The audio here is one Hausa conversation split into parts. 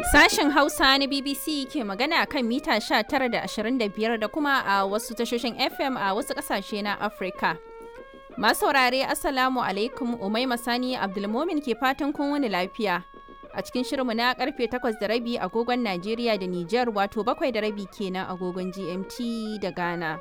Sashen Hausa na BBC ke magana kan mita 19 da 25 da kuma a wasu tashoshin FM a wasu ƙasashe na Afirka. Masu saurare Assalamu alaikum Umai Masani Abdulmomin ke fatan kun wani lafiya. A cikin shirinmu na karfe 8 da rabi agogon Najeriya da Nijar wato bakwai da rabi kenan agogon GMT da Ghana.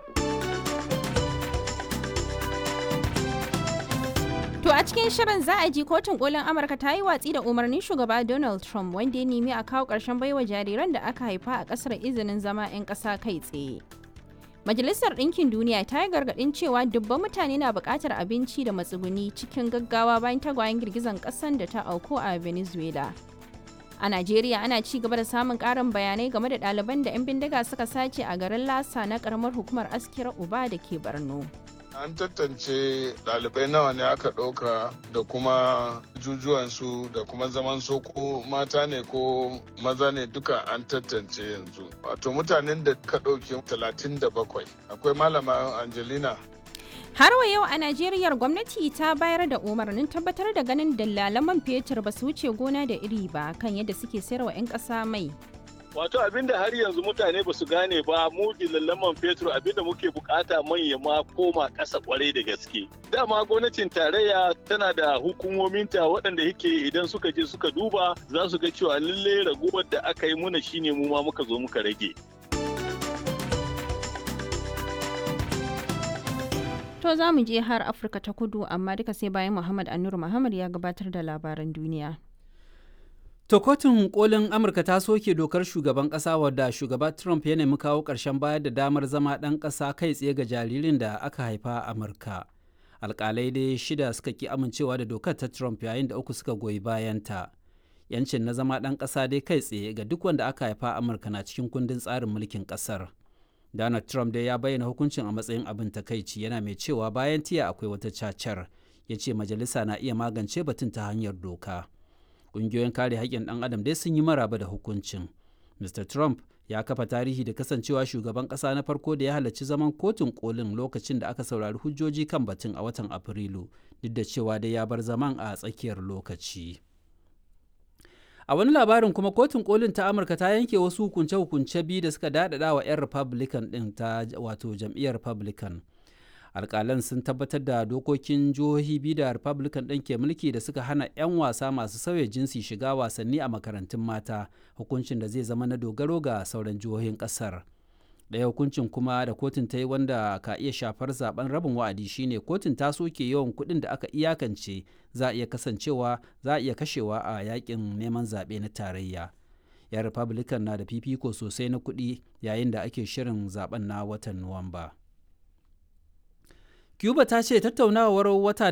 To a cikin shirin za a ji kotun kolin Amurka ta yi watsi da umarnin shugaba Donald Trump wanda ya nemi a kawo ƙarshen baiwa jariran da aka haifa a ƙasar izinin zama 'yan ƙasa kai tsaye. Majalisar Ɗinkin Duniya ta yi gargaɗin cewa dubban mutane na buƙatar abinci da matsuguni cikin gaggawa bayan tagwayen girgizan ƙasan da ta auku a Venezuela. A Najeriya ana ci gaba da samun ƙarin bayanai game da ɗaliban da 'yan bindiga suka sace a garin Lasa na ƙaramar hukumar Askira Uba da ke Borno. An tantance ɗalibai nawa ne aka ɗauka da kuma jujuwansu da kuma zaman soko mata ne ko maza ne duka an tantance yanzu. Wato mutanen da ka ɗauke 37 akwai malama Angelina Har wa yau a Najeriya gwamnati ta bayar da umarnin tabbatar da ganin dalalan man fetur ba su wuce gona da iri ba kan yadda suke sayarwa 'yan ƙasa mai. Wato abinda har yanzu mutane ba su gane ba mu man fetur abinda muke bukata manya ma koma ƙasa kwarai da gaske. Dama gwamnatin tarayya tana da hukumominta waɗanda yake idan suka je suka duba za su ga cewa lalle raguwar da aka yi muna shine mu ma muka zo muka rage. To za mu je har Afirka ta kudu amma duka sai bayan Muhammad Anur Muhammad ya gabatar da labaran duniya. To kotun kolin Amurka ta soke dokar shugaban ƙasa wadda shugaba Trump ya nemi kawo ƙarshen bayar da damar zama ɗan ƙasa kai tsaye ga jaririn da aka haifa a Amurka. Alƙalai dai shida suka ki amincewa da dokar ta Trump yayin da uku suka goyi bayanta. Yancin na zama ɗan ƙasa dai kai tsaye ga duk wanda aka haifa a Amurka na cikin kundin tsarin mulkin ƙasar. Donald Trump dai ya bayyana hukuncin a matsayin abin takaici yana mai cewa bayan tiya akwai wata cacar. Ya ce majalisa na iya magance batun ta hanyar doka. ƙungiyoyin kare haƙƙin ɗan adam dai sun yi maraba da hukuncin mr trump ya kafa tarihi da kasancewa shugaban ƙasa na farko da ya halarci zaman kotun kolin lokacin da aka saurari hujjoji kan batun a watan afrilu duk da cewa dai ya bar zaman a tsakiyar lokaci a wani labarin kuma kotun kolin ta amurka ta yanke wasu hukunce-hukunce biyu da suka daɗaɗa wa 'yan republican ɗin ta wato jam'iyyar republican alkalan sun tabbatar da dokokin jihohi biyu da republican ɗin ke mulki da suka hana 'yan wasa masu sauya jinsi shiga wasanni a makarantun mata hukuncin da zai zama na dogaro ga sauran jihohin ƙasar ɗaya hukuncin kuma da kotun ta yi wanda ka iya shafar zaben rabin wa'adi shine kotun ta soke yawan kuɗin da aka iyakance za a iya kasancewa za a iya kashewa a yakin neman zaɓe na tarayya 'yan republican na da fifiko sosai na kuɗi yayin da ake shirin zaben na watan nuwamba. Cuba ta ce tattaunawar wata